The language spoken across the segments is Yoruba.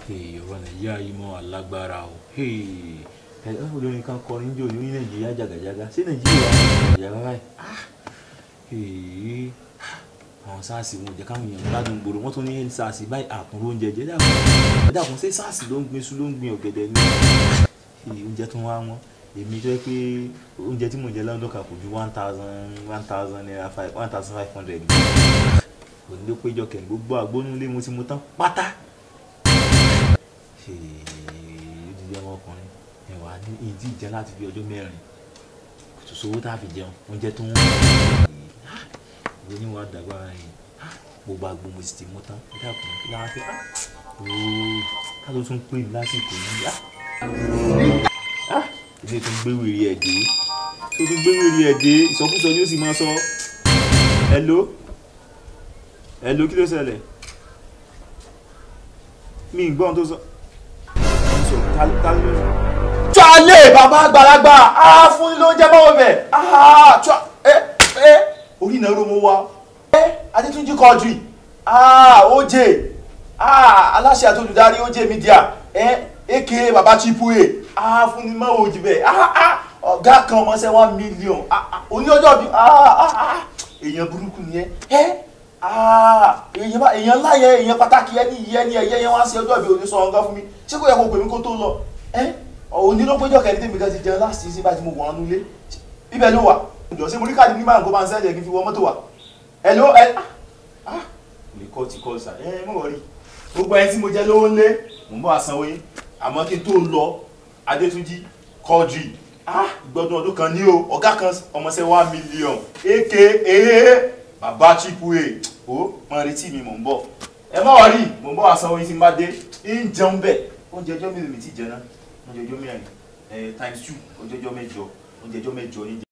ọ̀rọ̀ nàìjíríà yìí mọ́ alágbára o ẹ olórin kan kọrin jò ní nàìjíríà jàgàjàgà sí nàìjíríà jàgàjàgà báyìí àwọn sars wọn jẹ káwọn èèyàn gbádùn gbòòrò wọn tún ní sars báyìí àkùnrin oúnjẹ jẹ dàpọ̀ dàpọ̀ ṣé sars ló ń gbin iṣu ló ń gbin ọ̀gẹ̀dẹ̀ ní oúnjẹ tó wá wọn èmi tó yẹ pé oúnjẹ tí mò ń jẹ lọ́dún kan kò ju one thousand one thousand naira five one thousand five hundred kò ní ló péjọ kẹ́ni gbogbo àgbónúlé mo ti mu tán pátá odidi ọmọkùnrin ẹ wà ní ìdí ìjẹ láti fi ọjọ́ mẹ́rin kò tó sówó tá a fi jẹun oúnjẹ tó ń ìwé ní wàá dàgbà yìí gbogbo àgbo mo sì ti mú tán ẹ dàkún kí láwọn fẹ́ ooo ká ló tún pè mí lásìkò yìí ilé tó ń gbé wèrè ẹ̀ dé tó tún gbé wèrè ẹ̀ dé ìsọkúsọ ni ó sì máa sọ hello hello kí ló ṣẹlẹ̀ mi ì gbọ́n tó sọ Jálè bàbá àgbàlagbà á fún ló ń jẹ́ báwo bẹ̀ ẹ ẹ orí ìnáwó mo wá ẹ Adétúnjí Quadri OJ aláṣẹ àti olùdarí OJ Media ẹ aka bàbá Chipue á fún ní mọ́ òjì bẹ̀ ọ̀gá kan ọmọọṣẹ́ one million oní ọjọ́ bí èèyàn burúkú ni ẹ èèyàn ńlá yẹn èèyàn pàtàkì ẹni yẹn ni ẹyẹ yẹn wá sí ọjọ́ ìbí òní sọ ọ̀gá fún mi ṣé kò yẹ kó pè mí kó tó lọ òní ló péjọ kẹ́ni tèmi kan ti jẹun láti ṣe bá ti mo wọ̀ ọ́nú ilé ibẹ̀ ló wà ǹjọ́ ṣé mo rí káàdì nígbà nǹkan bá ń sẹ́jẹ̀ kí n fi wọ mọ́tò wà ẹ ló ẹ lè kọ́ ti kọ́ sà ẹ mọ̀ rí gbogbo ẹni tí mo jẹ́ lówó ńlé mò ń bọ̀ àsanwó yín àmọ́ kí n tó lọ Adétúnjí Quadri gbọdún ọdún kan ní o ọ̀gá kan ọmọọṣẹ́ one million aka bàbá Chipue ó mọ retí mi mò ń bọ̀ ẹ má wà rí mò ń bọ̀ àsanwó yín tí n bá dé ń jẹun bẹ́ẹ̀ oúnjẹ ọjọ́ mélòó mi ti jẹ náà oúnjẹ ọjọ́ mẹ́rin ẹ times two oúnjẹ ọjọ́ mẹ́jọ oúnjẹ ọjọ́ mẹ́jọ ní.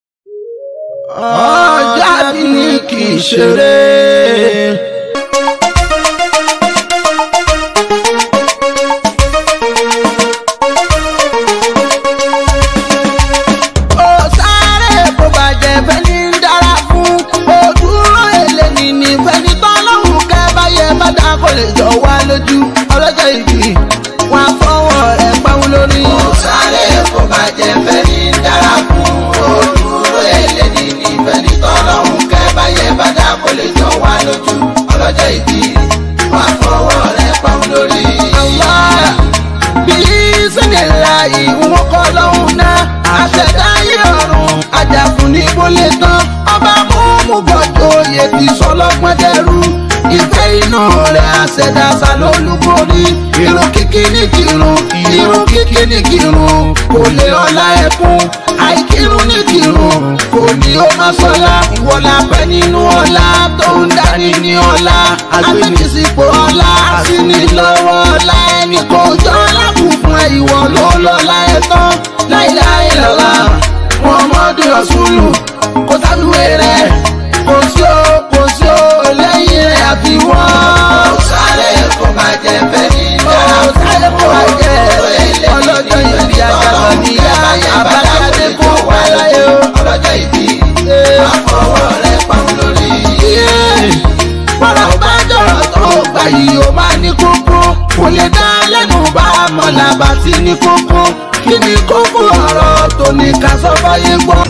ọjà bí kì í ṣeré. ó sáré kó bàjẹ́ fẹ́ni ń dára fún òdúró èlé nìní fẹ́ni tọ́lọ́hùn kẹ́ báyẹ̀ bá dá kó lè jọ wá lójú ọlọ́jọ́ ìbí wọn á fọwọ́ rẹ̀ pàwọn lórí. ó sáré kó bàjẹ́ fẹ́ni ń dára fún òdúró èlé nìní fẹ́ni tọ́lọ́hùn kẹ́ báyẹ̀ bá dá kó lè jọ wá lójú ọlọ́jọ́ ìbí wọn á fọwọ́ rẹ̀ pàwọn lórí. Allah bíi sẹ́ni láàyè wọn kọ́ lọ́hùn náà àṣẹ̀dá yé ọ̀run àjàfún ní bólé tán ọba mú gbọ́dọ̀ oyè ti sọlọ́gbọ́n dẹrú ìfẹ́ inú rẹ̀ àṣẹ̀dá sálólúborí irun kíkí ní kírun irun kíkí ní kírun kò lè ọlá ẹkún àìkírun ní kírun kò ní ó má sọlá ìwọlá pẹ́ nínú ọlá tó ń darí ní ọlá agbẹnisípò ọlá àsìní lọ́wọ́ ọlá ẹnì kò jọ lábùn fún ẹ ìwọ ló lọ́lá ẹ tán láìláì lọ́la muhammadu rasulu kò sábìwé rẹ̀ kò sí o kò sí o lẹ́yìn rẹ̀ àfi wọ́n. ó sáré kó máa jẹ fẹ́mi dára ó sáré kó máa jẹ ọlọ́jọ́ ìbí àjàgbọ́n níyà àbájáde kó wá láyé o. ọlọ́jọ́ ìbí àfọwọ́ rẹ̀ pàmò lórí. bọ́lá bá jọ̀rọ̀ tó gbà yìí ó máa ní kókó kò lè dá lẹ́nu bá mọ̀lá bá ti ní kókó kí ni kókó ọ̀rọ̀ tó ní ká sọ fáyé gbọ́.